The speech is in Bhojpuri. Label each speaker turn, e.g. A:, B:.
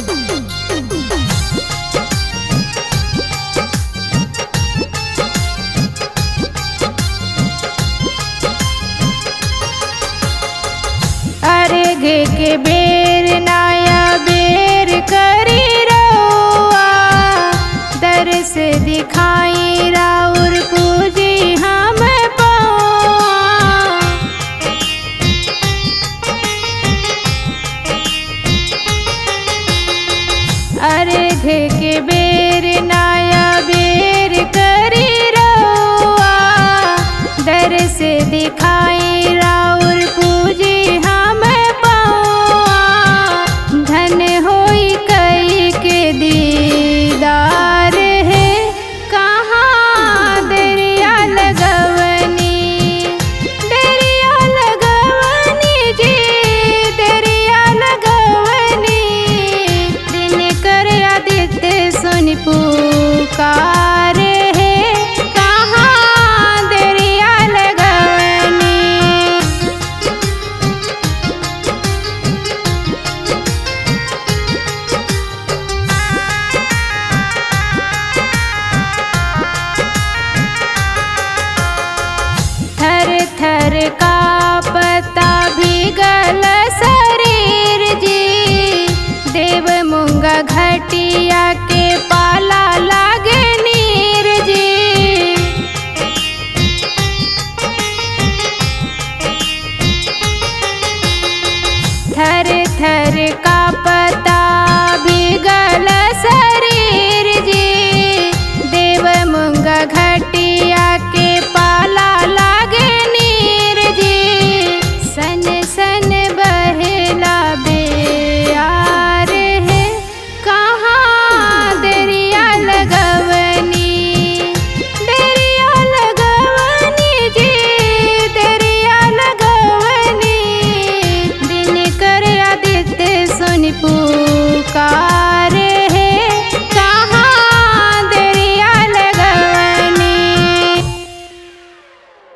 A: अर्घ के बेर नाया बेर करी रउआ दर्श दिखाई राउर पूजी हम पौआ अर्घ के बेर नाया बेर करी रउआ दर्श दिखाई राउर पूजी हम पौआ धन होई कई के दीदार है कहाँ दरिया लगवनी दरिया लगवनी जी दरिया लगवनी दिन कर आदित्य सुन पुकार है कहाँ दरिया लगवनी थर थर का पता भीगल शरीर जी देव मूंगा घटिया के पाला लागे नीर जी थर थर का पता